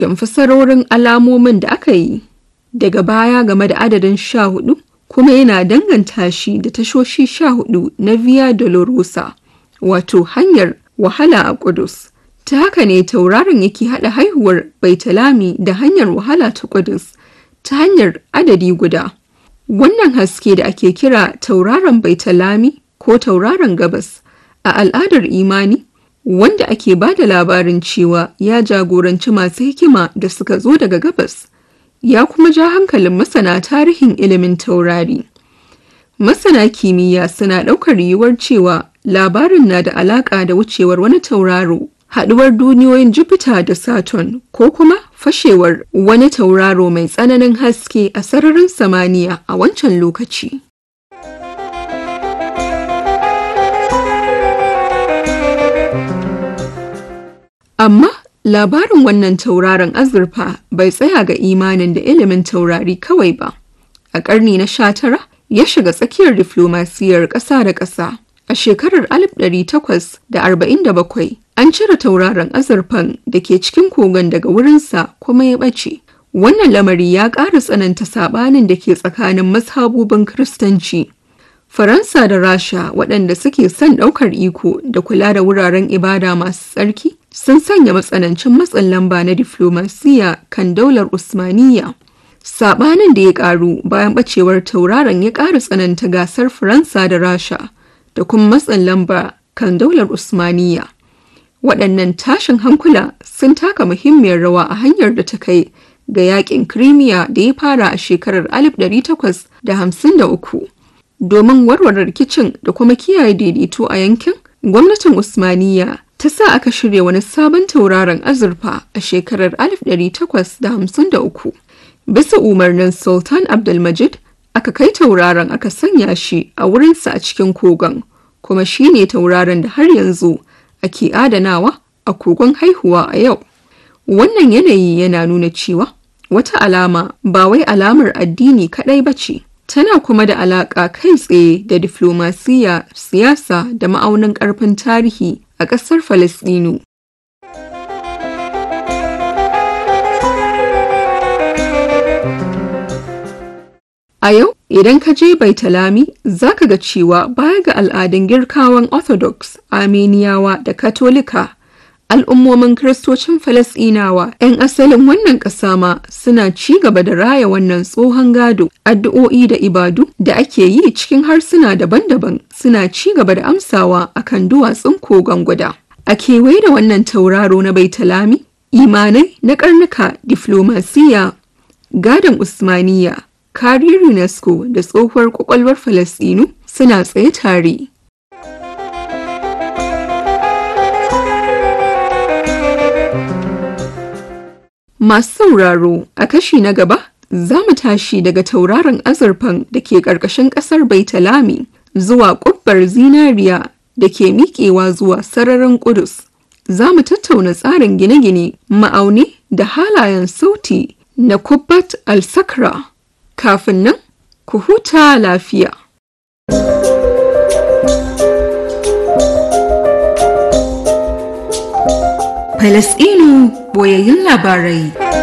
don fasarorin alamomin da aka yi daga baya game da adadin sha hudu kuma yana danganta shi da tashoshi sha hudu na Via Dolorosa wato hanyar wahala a Kudus. Ta haka ne tauraron yake haɗa haihuwar Baitalami da hanyar wahala ta Kudus ta hanyar adadi guda. Wannan haske da ake kira tauraron Baitalami ko tauraron gabas a al'adar imani wanda ake ba da labarin cewa ya jagoranci masu hikima da suka zo daga gabas ya kuma ja hankalin masana tarihin ilimin taurari. Masana kimiyya suna ɗaukar yiwuwar cewa labarin na da alaƙa da wucewar wani tauraro, haɗuwar duniyoyin Jupiter da Saturn ko kuma fashewar wani tauraro mai tsananin haske a sararin samaniya a wancan lokaci. Amma labarin wannan tauraron azurfa bai tsaya ga imanin da ilimin taurari kawai ba. A ƙarni na sha tara ya shiga tsakiyar diflomasiyar ƙasa da ƙasa. A shekarar 1847 an cire tauraron azurfan da ke cikin kogon daga wurinsa kuma ya ɓace. Wannan lamari ya ƙara tsananta saɓanin da ke tsakanin mazhabubin Kiristanci. Faransa da Rasha waɗanda suke son ɗaukar iko da kula da wuraren ibada masu tsarki sun sanya matsanancin matsin lamba na diflomasiya kan daular Usmaniyya. Saɓanin da ya ƙaru bayan ɓacewar tauraron ya ƙara tsananta gasar Faransa da Rasha da kuma matsin lamba kan daular Usmaniyya. Waɗannan tashin hankula sun taka muhimmiyar rawa a hanyar da ta kai ga yaƙin Crimea da ya fara a shekarar 1853. Domin warware rikicin da kuma kiyaye daidaito a yankin, gwamnatin Usmaniyya ta sa aka shirya wani sabon tauraron azurfa a shekarar 1853. Bisa umarnin Sultan Abdulmajid, aka kai tauraron aka sanya shi a wurinsa a cikin kogon, kuma shi ne tauraron da har yanzu ake adanawa a kogon haihuwa a yau. Wannan yanayi yana nuna cewa wata alama ba wai alamar addini kaɗai ba ce. tana kuma da alaƙa kai tsaye da diflomasiyya siyasa da ma'aunin ƙarfin tarihi a ƙasar Falasɗinu. A yau, idan ka je Baitalami, za ka ga cewa baya ga al'adun girkawan Orthodox, Armeniyawa da Katolika, al'ummomin Kiristocin Falasɗinawa 'yan asalin wannan ƙasa ma suna ci gaba da raya wannan tsohon gado, addu'o'i da ibadu da ake yi cikin harsuna daban-daban suna ci gaba da amsawa akan duwatsun kogon guda. A kewaye da wannan tauraro na Baitalami, imanai na karnuka diflomasiya, gadon Usmaniya, kariyar UNESCO da tsohuwar kwakwalwar Falasɗinu suna tsaye tare. Masu sauraro a kashi na gaba za mu tashi daga tauraron azurfan da ke ƙarƙashin ƙasar Baitalami zuwa ƙubbar zinariya da ke miƙewa zuwa sararin Ƙudus. Za mu tattauna tsarin gine-gine, ma'auni da halayen sauti na Kubbat al-Sakra. Kafin nan, ku huta lafiya. Falasɗinu boyayyun labarai.